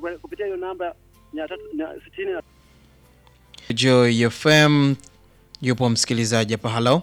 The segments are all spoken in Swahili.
kwa- kupitia hiyo namba mia tatu na sitini na Joy FM yupo msikilizaji hapa. Halo,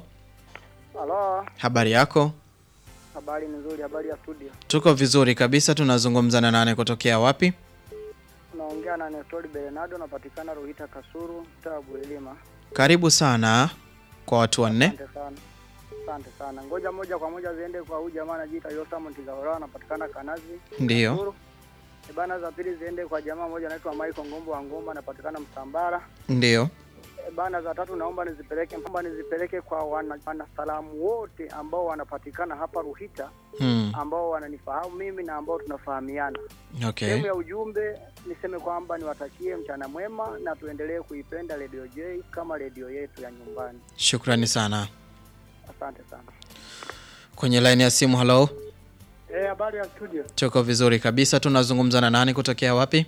Halo, habari yako? habari ni nzuri, habari ya studio. Tuko vizuri kabisa. Tunazungumza na nane kutokea wapi? Unaongea na Nestori Bernardo, napatikana Ruhita Kasuru, mtaa wa Buelima. Karibu sana kwa watu wanne. Asante sana, asante sana. Ngoja moja kwa moja ziende kwa huyu jamaa anajiita Yosam Ntizahora, anapatikana Kanazi Ndiyo, Kasuru. E bana, za pili ziende kwa jamaa mmoja anaitwa Michael Ngombo wa Ngomba, anapatikana Msambara. ndiyo. E bana, za tatu naomba nizipeleke naomba nizipeleke kwa wana, wanasalamu wote ambao wanapatikana hapa Ruhita, Hmm. ambao wananifahamu mimi na ambao tunafahamiana. Okay, Sehemu ya ujumbe niseme kwamba niwatakie mchana mwema na tuendelee kuipenda Radio J kama redio yetu ya nyumbani. shukrani sana. Asante sana. Kwenye laini ya simu, halo. Eh, habari ya studio. Tuko vizuri kabisa. Tunazungumza na nani kutokea wapi?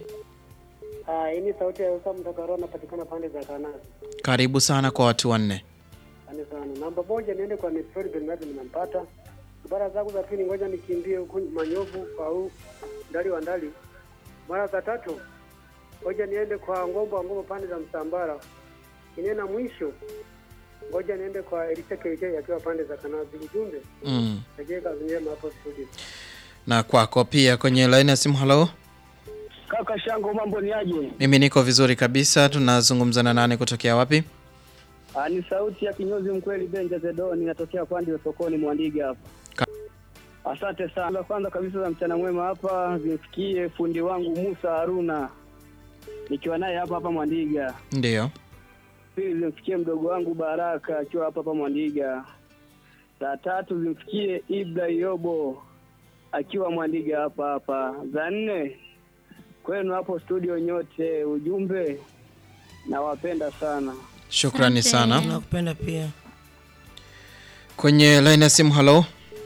Ah, hii ni sauti ya Usa Mtakaro napatikana pande za Kanazi. Karibu sana kwa watu wanne. Asante sana. Namba moja niende kwa Nestori Bernardo nimempata. Bara zangu za pili ngoja nikimbie huku Manyovu au ndali wa ndali. Mara za tatu ngoja niende kwa Ngombo wa Ngombo pande za Msambara. Inena mwisho ngoja niende kwa Elisa KJ akiwa pande za Kanazi. Ujumbe Mm. Rejea kazi njema hapo studio. Na kwako pia kwenye laini ya simu, halo. Kaka Shango, mambo ni aje? Mimi niko vizuri kabisa. Tunazungumza na nani kutokea wapi? Ah, ni sauti ya kinyozi mkweli Benja Zedoni, natokea pande za sokoni Mwandiga hapa. Ka- Asante sana. La kwanza kabisa za mchana mwema hapa zimfikie fundi wangu Musa Haruna nikiwa naye hapa hapa Mwandiga. Ndiyo. Pili zimfikie mdogo wangu Baraka akiwa hapa hapa Mwandiga. Za tatu zimfikie Ibra Yobo akiwa Mwandiga hapa hapa. Za nne kwenu hapo studio nyote, ujumbe nawapenda sana. Shukrani Asante. sana. Nakupenda pia. Kwenye laini ya simu, halo.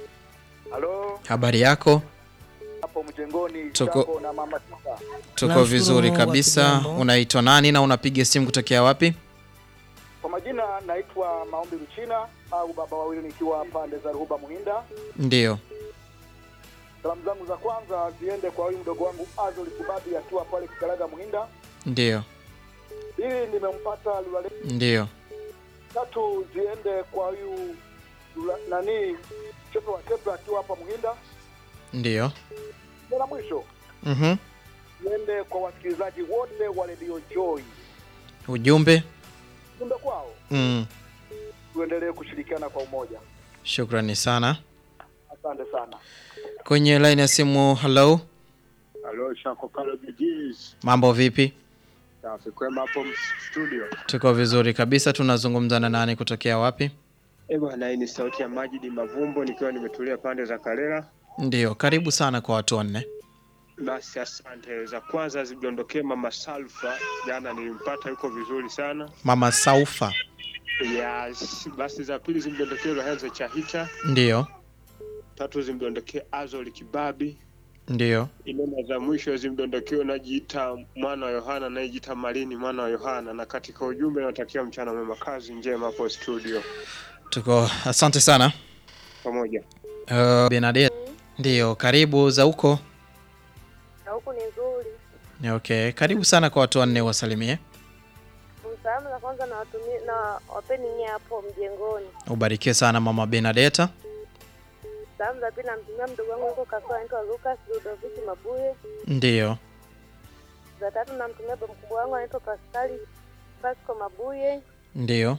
Halo, Habari yako? hapo mjengoni Tuko- Jambo na mama Sita. Tuko Tunamshukuru vizuri Mungu kabisa. hatujambo. Unaitwa nani na unapiga simu kutokea wapi? Kwa majina naitwa Maombi Mchina au baba wawili, nikiwa pande za Ruhuba Muhinda. Ndiyo. Salamu zangu za kwanza ziende kwa huyu mdogo wangu Azoli Kibabi akiwa pale Kikaraga Muhinda. Ndiyo. Pili nimempata Lulale. Ndiyo. Tatu ziende kwa huyu Lula- nani Chepe wa Chepe akiwa hapa Muhinda. Ndiyo. Na la mwisho Mhm. ziende kwa wasikilizaji wote wa Radio Joy. Ujumbe? Kumbe kwao Mm. tuendelee kushirikiana kwa umoja. Shukrani sana. Asante sana. Kwenye laini ya simu, halo. Halo, Shako Kalo Bidis. Mambo vipi? Safi kwema hapo studio. Tuko vizuri kabisa. Tunazungumza na nani kutokea wapi? Eh bwana, hii ni sauti ya Majidi Mavumbo nikiwa nimetulia pande za Karela. Ndiyo. Karibu sana kwa watu wanne. Basi asante. Za kwanza zidondokee Mama Salfa, jana nilimpata yuko vizuri sana. Mama Saufa. Yes. Basi za pili zimdondokee Lohenzo Chahita, Ndiyo. tatu zimdondokee Azoli Kibabi, Ndiyo. inena za mwisho zimdondokee unajiita mwana wa Yohana anayejiita Malini mwana wa Yohana, na katika ujumbe natakia mchana mwema, kazi njema hapo studio Tuko asante sana. pamoja. Uh, Benadette. Ndiyo, karibu za huko. na huku ni nzuri. Okay, karibu sana kwa watu wanne wasalimie. Salamu za kwanza na watumie na wapeni nyie hapo mjengoni. Ubarikiwe sana mama Benadetta. Salamu za pili namtumia mdogo wangu yuko Kasua anaitwa Lucas Ludoviki Mabuye. Ndiyo. Za tatu namtumia baba mkubwa wangu anaitwa Pascali Pasco Mabuye. Ndiyo.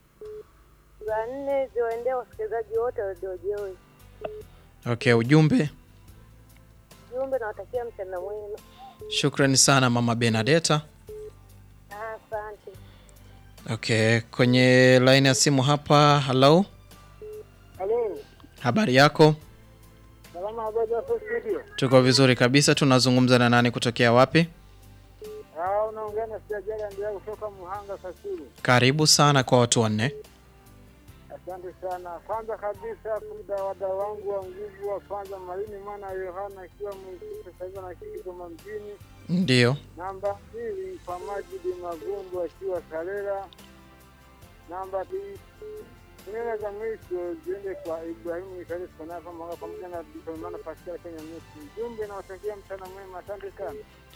Za nne ziwaendee wasikilizaji wote wa Radio Joy. Okay, ujumbe. Jumbe nawatakia mchana mwema. Shukrani sana mama Benadetta. Ah, Asante. Okay, kwenye line ya simu hapa. Hello, Halo, habari yako? salama habari hapo studio. Tuko vizuri kabisa. Tunazungumza na nani kutokea wapi? Ah, unaongea na Sijajala ndio kutoka Muhanga Kasulu. Karibu sana kwa watu wanne. Asante sana. Kwanza kabisa kuda wada wangu wa nguvu wa kwanza Marini mwana wa Yohana akiwa mwenyekiti sasa hivi anaishi Kigoma mjini. Ndiyo. Namba mbili kwa Majidi Magumbo akiwa Karera. Namba mbili neno za mwisho ziende kwa Ibrahimu Ikari Konafa Mwanga pamoja na Bikomana Pascal Kenya Musi. Jumbe na watakia mchana mwema. Asante sana.